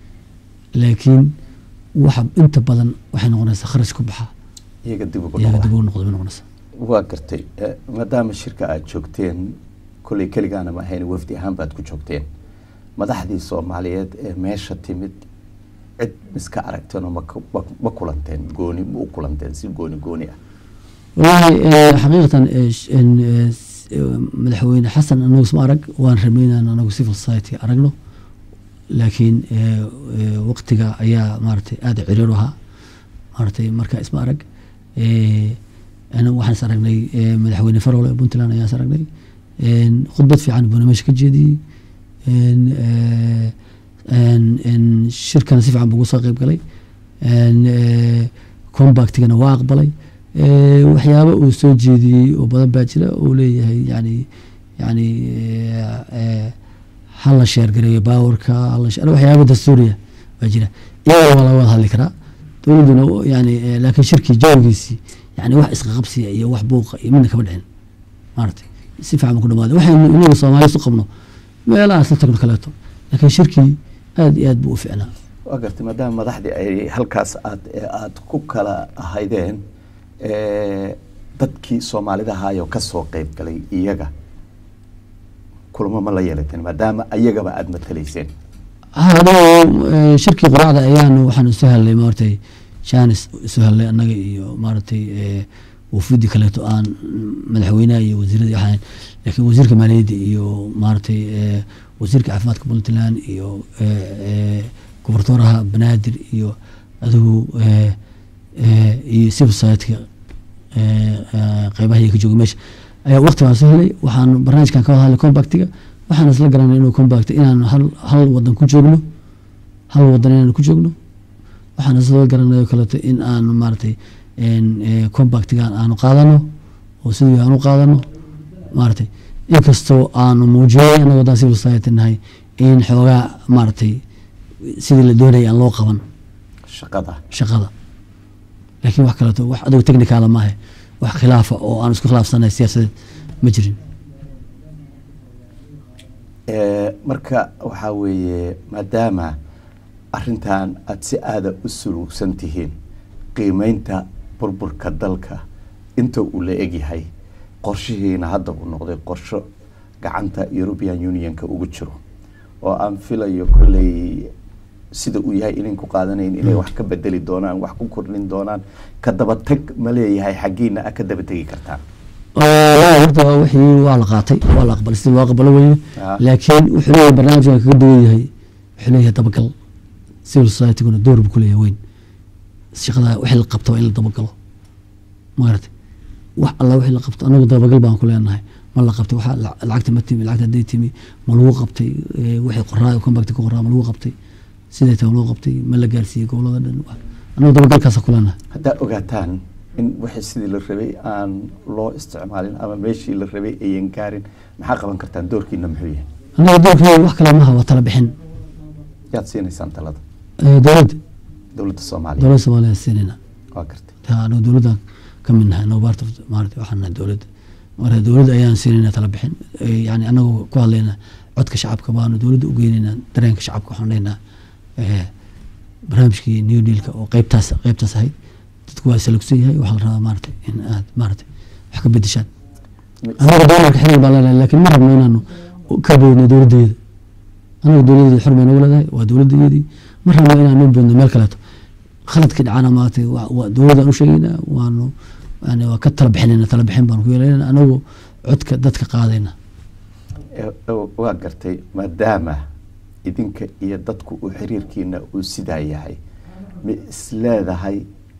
laakiin waxa inta badan waxay noqonaysaa kharash ku baxa iyaga dib ugu iyaga noqda dib ugu noqda bay noqonaysaa waa gartay Eh, maadaama shirka aad joogteen kolley keligaana ma ahayn wafdi ahaan baad ku joogteen madaxdii soomaaliyeed ee meesha timid cid miska aragteen oo ma ku- ma- ma kulanteen gooni ma u kulanteen si gooni gooni ah wallaahi eh, xaqiiqatan eh, sh- en, eh, s- eh, madaxweyne xasan anagu isma arag waan rabnay inaan anagu civil society aragno laakiin eh, eh, waqtiga ayaa maaragtay aada ciriir u ahaa maaragtay marka isma arag Eh, anagu waxaan is aragnay eh, madaxweyne farole ee puntland ayaan is aragnay En, khudbad fiican buuna meesha ka jeediyey En, eh, en- en, shirkana si fiican buu ugu soo qeyb galay En, eh, compactigana waa aqbalay Eh, waxyaabo uu soo jeediyey oo badan baa jira oo leeyahay yani yani eh, eh, hala sheergareeyo baawarka hala sheer- waxyaabo dastuuriya baa jira iyagana waa laga wada hadli karaa dowladduna oo yani eh, laakiin shirkii jawgiisii yani wax isqaqabsiya iyo wax buuqa iyo midna kama dhicin maaragtay si fiican buu ku dhamaaday waxaynu inagu soomaali isu qabno meelahaas la tagno kaleeto laakiin shirkii aad iyo aad buu u ficnaa waa gartay maadaama madaxdii ay halkaas aad eh, aad ku kala ahaydeen eh, dadkii soomaalida ahaayoo ka soo qeyb galay iyaga kulamo ma la yeelateen maadaama ayagaba aada matalayseen hadaba shirkii quraacda ayaanu waxaan isu helnay maaragtay janis isu helnay annaga iyo maaragtay eh, wafuudi kaleeto aan madaxweynaha iyo wasiiradii ahayn laakiin wasiirka maaliyadda iyo maaragtay eh, wasiirka caafimaadka puntland iyo eh, eh, gobernatoraha banaadir iyo adigu eh, eh, iyo civil society-ka eh, eh, qeybaha iyaga ka jooga meesha ayaa waqti baan soo helay waxaan barnaamijkan ka wada hadlay compactiga waxaan isla garanay inuu compact inaan hal hal wadan ku joogno hal wadan inaan ku joogno waxaan isla garanay oo kaleeto in aan maaragtay en, eh, compactigan aanu qaadano oo sidii aanu qaadano maaragtay inkastoo aanu muujinay anagoo haddaan civil society nahay in xoogaa maaragtay sidii la doonayay aan loo qaban shaqada shaqada laakiin wax kaleeto wax adow technicala maahe wax khilaafa oo aan isku khilaafsanay siyaasadeed ma jirin Eh, marka waxaa weeye maadaama arintan aada si aada u suluugsan tihiin qiimeynta burburka dalka inta uu la egyahay qorshihiina hadda uu noqday qorsho gacanta european unionka ugu jiro oo aan filayo kolley sida uu yahay inayn ku qaadanayn inay wax ka bedeli doonaan wax ku kordhin doonaan ka dabatag ma leeyahay xaggiina a ka dabategi kartaan horta wixii waa la qaatay waa la aqbalay sida loo aqbalo weye Ah. laakiin wuxuu leeyahay barnaamijkan kaga duwan yahay wuxuu leeyahay dabagal civil societyguna door buu ku leeyahay weyn shaqada wixii la qabto waa in la dabagalo maarata wax alla wixii la qabto anagu dabagal baan ku leenahay ma la qabtay waxa la- lacagta ma timi lacagta hadday timi ma lagu qabtay eh, wixii qoraa combacti ku qoraa ma lagu qabtay siday tahay ma lagu qabtay ma la gaarsiiyey gobolada dhan wax anagu dabagalkaasa ku leenahay haddaa ogaataan in wixii sidii la rabay aan loo isticmaalin ama meeshii la rabay ayan gaarin maxaa qaban kartaan doorkiina muxuu yahay anaga doorkeeda wax kale maha waa tala bixin yaad siinaysaan talada Eh, dowladda dowladda soomaaliya dowladda soomaaliya siinayna waa gartay taa anagu dowladda ka mid nahay no part of maarata waxaan nahay dowladda marka dowladda ayaan siinayna tala bixin Eh, yani anagoo ku hadlayna codka shacabka baanu dowladda u geynaynaa dareenka shacabka waxaan leynaa eh, barnaamijkii new dealka oo qeybtaas qeybtaas ahayd dadku waa salugsan yahay waxaa la rabaa maarata in aad maarata wax ka bedeshaan anaga doolarka xilal baa leenahay laakiin ma rabno inaanu ka boodno dowladdeeda anaga dowladdeeda xor bay nagu leedahay waa dowladdeedii ma rabno inaanu boodno meel kaleeto khaladkii dhacana maaragtay waa- waa dowladdaan u sheegaynaa waanu yani waa ka tala bixinayna tala bixin baanu ku yeelanayna anagu codka dadka qaadayna Eh, eh, waa gartay maadaama idinka iyo dadku uu xiriirkiina uu sidaa yahay ma isleedahay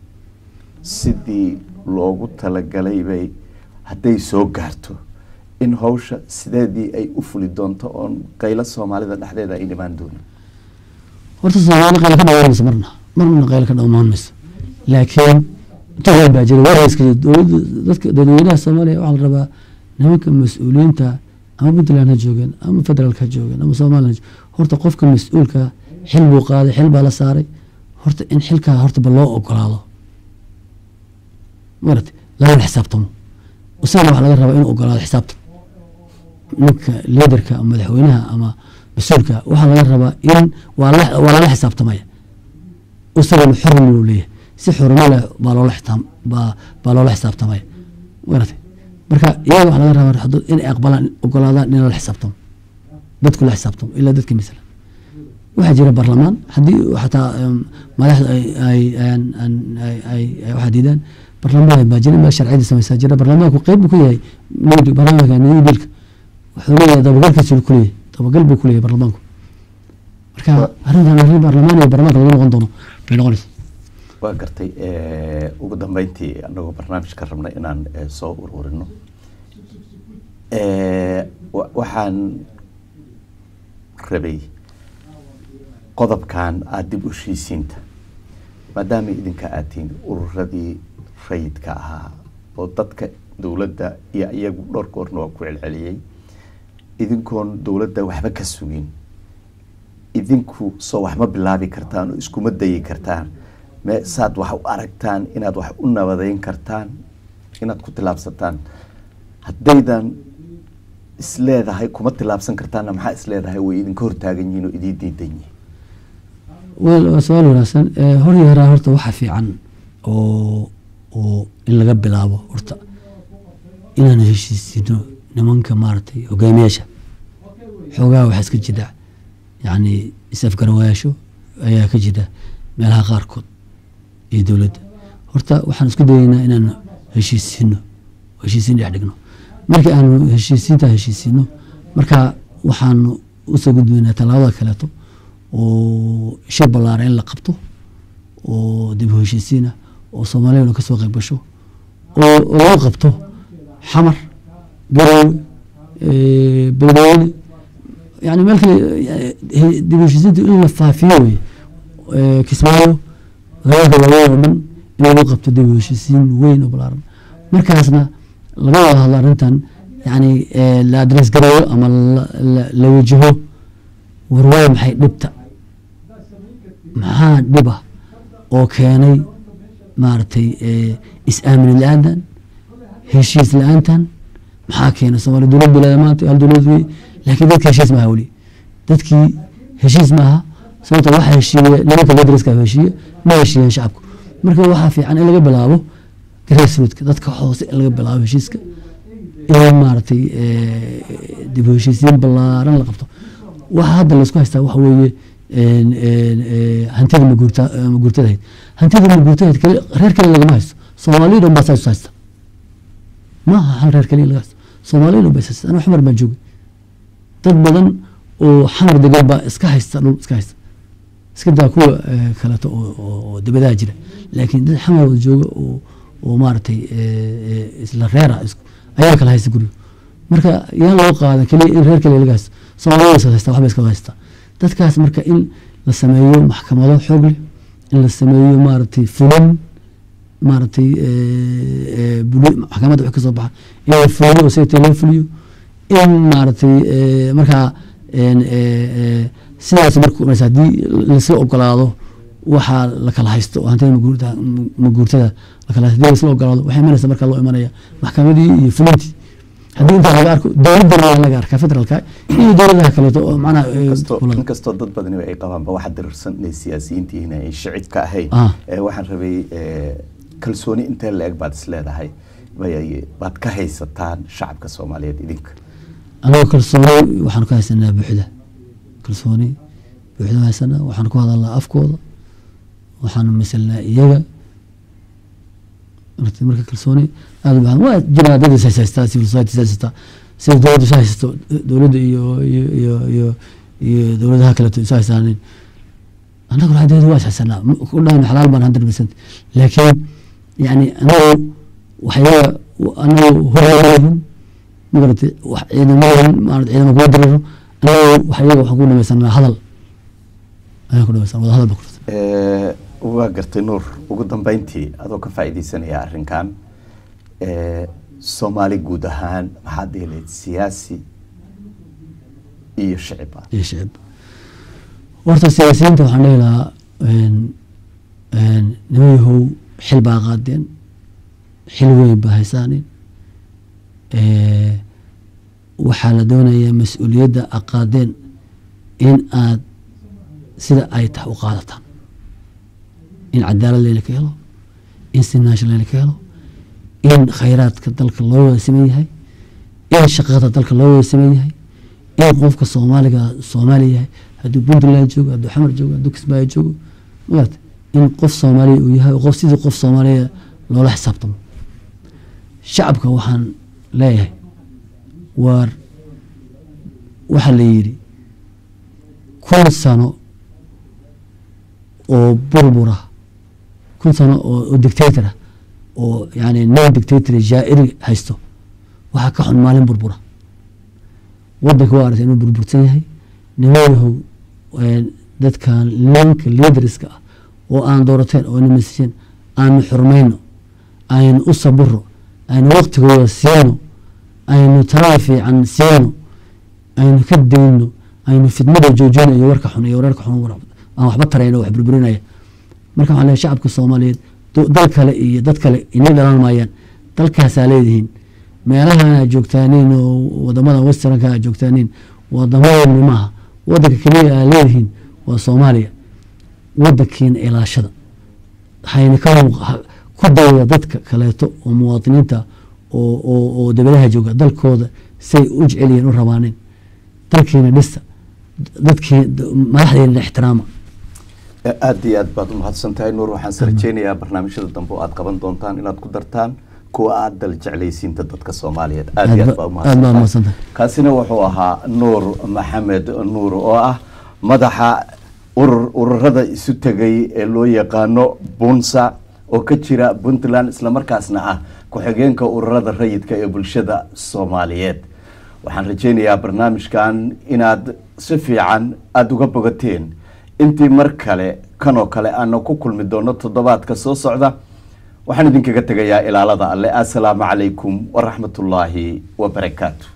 sidii loogu talagalay bay hadday soo gaarto in hawsha sideedii ay u fuli doonto oon qaylo soomaalida dhexdeeda ay dhimaan doonin horta soomaali qayla ka dhawaan mayso marna marna qayla ka dhamaan mayso laakiin inta weyn baa jira warayska dowladda dadka dadweynaha soomaaliya waxaa la rabaa nimanka mas-uuliyiinta ama puntland ha joogeen ama federaalka ha joogeen ama somaliland ha joogeen horta qofka mas-uulka xil buu qaaday xil baa la saaray horta in xilkaa horta ba loo ogolaado maarate lagana xisaabtamo isagana waxaa laga rabaa inuu ogolaado xisaabtan ninka liidarka ama madaxweynaha ama mas-uulka waxaa laga rabaa in waa la- waa lala xisaabtamaya isagana xurun uu leeyahay si xurmo leh baa loola xitaam baa baa loola xisaabtamaya maarate marka iyaga waxaa laga rabaa hadduu inay aqbalaan ogolaadaan in lala xisaabtamo dadku la xisaabtamo ilaa dadka masalan waxaa jira barlamaan haddii xataa em, madaxda ay ay aan- aan- ay- ay- ay waxaa diidaan barlamaan baa jira meel sharciyada samaysaa jira barlamaanku qeyb buu ku yahay newd- barnaamijka new dealka wuxuu leeyahay dabagalkiisu ku leeyahay dabagal buu ku leeyahay barlamaanku marka Wa- arrintan arrin barlamaan iyo barlamaanka lagu noqon doono bay noqonaysa waa gartay eh, ugu dambeyntii anagoo barnaamijka rabnay inaan eh, soo ururino Eh, wa- waxaan rabay qodobkan aada dib u heshiisiinta maadaama idinka aad tihiin ururadii rayidka ahaa oo dadka dowladda iyo iyagu dhowr goorna waa ku celceliyey idinkoon dowladda waxba ka sugin idinku soo wax ma bilaabi kartaan oo iskuma dayi kartaan me saad wax u aragtaan inaad wax u nabadeyn kartaan inaad ku tilaabsataan haddaydan isleedahay kuma tilaabsan kartaanna maxaa isleedahay way idinka hortaagan yihiin oo idiin diidan yihiin wel waa su-aal wanaagsan Eh, hor iyo horaa horta waxa fiican oo oo in laga bilaabo horta inaan heshiisino nimanka maaragtay hogaamiyaasha xoogaha waxaa iska jira yacni is-afgarawayaasho ayaa ka jira meelaha qaarkood iyo dowladda horta waxaan isku dayeynaa inaan heshiisino heshiisiin dhex dhigno markii aanu heshiisiinta heshiisino marka waxaanu usoo gudbaynaa tallaabada kaleeto oo shir ballaaran in la qabto oo dib u heshiisiina oo soomaaliyana ka soo qayb gasho oo oo loo qabto xamar garowe eh, beledweyne yani meel kale eh, dib u heshiisiinta in la faafiyo wey Eh, kismaayo haweenka waaweyn oo dhan in lagu qabto dib u heshiisiin weyn oo ballaaran markaasna laga wada hadlo arrintan yani eh, la adres gareeyo ama la- la- la wajaho warwaay maxay dhibta maxaa dhiba oo keenay maaragtay eh, is-aamin la-aantan heshiis la-aantan maxaa keenay soomaaliya dowlad bilaa maanta hal dowlad wey laakiin dadka heshiis ma hawli dadkii heshiis maaha sababto waxa heshiiye nimanka ledriska heshiiye ma heshiiyeen shacabku marka waxaa fiican in laga bilaabo grassrootka dadka hoose in laga bilaabo heshiiska in maaragtay dib u heshiisiin ballaaran la qabto waxa hadda laysku haystaa waxa weeye hantida maguurta maguurtadahayd hantida maguurtadahayd kali reer kale lagama haysto soomaaliya dhan baa saa isu haysta maaha hal reer kaliya laga haysto soomaaliya dhan baa is haysta aniga xamar baan joogay dad badan oo xamar degan baa iska haysta dhul iska haysta iska daa kuwa kaleeto oo dibadaha jira laakiin dad xamar wada jooga oo oo maaragtay isla reera ayaa kala haysta guriga marka yaan loo qaadan keliya in reer kaliya laga haysto soomaalida is haysta waxba iskala haysta dadkaas marka in la sameeyo maxkamado xoog leh in la sameeyo maaragtay fulin maaragtay maxkamadda wix ka soo baxa in la fuliyo oo sayta loo fuliyo in maaragtay markaa sidaas marka umaysa haddii lasla ogolaado waxaa la kala haysto oo hantida maguurtada lakala haysto hadii lasla ogolaado waxay imanaysa marka loo imanaya maxkamadii iyo fulintii haddii intaa laga arko dowladdana waa laga arkaa federaalka iyo dowladaha kaleeto oo macnaha inkastoo dad badani ay qabaanba waxa dirirsan inay siyaasiyiinta yihiin ay shicibka ahayn waxaan rabay kalsooni intee la eg baad is leedahay baad ka haysataan shacabka soomaaliyeed idinka anagoo kalsooni waxaan ka haysanaa buuxda kalsooni buuxda haysanaa waxaan ku hadalnaa afkooda waxaan masalnaa iyaga marka kalsooni aad u waa jiraa dad is haystaa civil society is haystaa sida dowladda is haysato dowladda iyo iyo iyo iyo iyo dowladaha kaleeto is haysaanin annagu raxdeedu waa is haysanaa ku dhahan xalaal baan hundred percent laakiin yani anagu waxyaga anagu hormalahin magarata wax ciidamalahin maarata ciidama kuma diriro anagu waxyaga waxaan ku dhamaysanaa hadal ayaan ku dhamaysanaa wada hadal baa ku waa gartay nuur ugu dambeyntii adoo ka faa'iideysanaya arrinkan soomaali guud ahaan maxaad dhihilayd siyaasi iyo shicibba iyo shicib horta siyaasiyiinta waxaan dhihi lahaa niman yahow xil baa qaadeen xil weyn baa haysaanin waxaa la doonayaa mas-uuliyadda a qaadeen in aad sida ay tahay u qaadataan in cadaalad layna ka helo in sinaansho layna ka helo in khayraadka dalka loo wada sameyn yahay in shaqada dalka loo wada sameyn yahay in qofka soomaaliga soomaaliya yahay hadduu puntland joogo hadduu xamar joogo hadduu kismaayo joogo magarata in qof soomaaliya uu yahay oo qof sidii qof soomaaliya loola xisaabtamo shacabka waxaan leeyahay waar waxaa la yidhi kun sano oo burbura kun sano oo dictator ah oo yani non dictator jaa-iri haysto waxaa ka xun maalin burbura wadanka waa aragtay inuu burbursan yahay nimayahow dadkan ninka liaderska ah oo aan doorateen oo namasisheen aanu xurmayno aynu u sabiro aynu waktigooda siino aynu talada fiican siino aynu ka dayno aynu fidmada joojino iyo warka xun iyo wararka xun aan waxba tarayno wax burburinaya marka waxaan leeyahay shacabka soomaaliyeed dal kale iyo dad kale inay dhalan maayaan dalkaasaa leedihiin meelahan joogtaaniin oo wadamada westernka a joogtaaniin wadamadeeni maaha wadanka keliya aa leedihiin waa soomaaliya wadankiina ilaashada hayna ka ku dayda dadka kaleeto oo muwaadiniinta oo oo oo dabadaha jooga dalkooda say u jecelyihiin u rabaanin dalkiina dhista dadkii madaxdeena ixtiraama aada iyo aad baad umahadsan tahay nuur waxaan se rajeynayaa barnaamijyada dambe oo aad qaban doontaan inaad ku dartaan kuwa aad dal jeclaysiinta dadka soomaaliyeed aada iyo aad baa umahadsantahay kaasina wuxuu ahaa nuur maxamed nuur oo ah madaxa urur ururada isu tegay ee loo yaqaano bunsa oo ka jira puntland islamarkaasna ah ku-xigeenka ururada rayidka ee bulshada soomaaliyeed waxaan rajeynayaa barnaamijkan inaad si fiican aada uga bogateen intii mar kale kanoo kale aana ku kulmi doono toddobaadka soo socda waxaan idinkaga tegayaa ilaalada alle assalaamu calaykum waraxmatullaahi wabarakaatu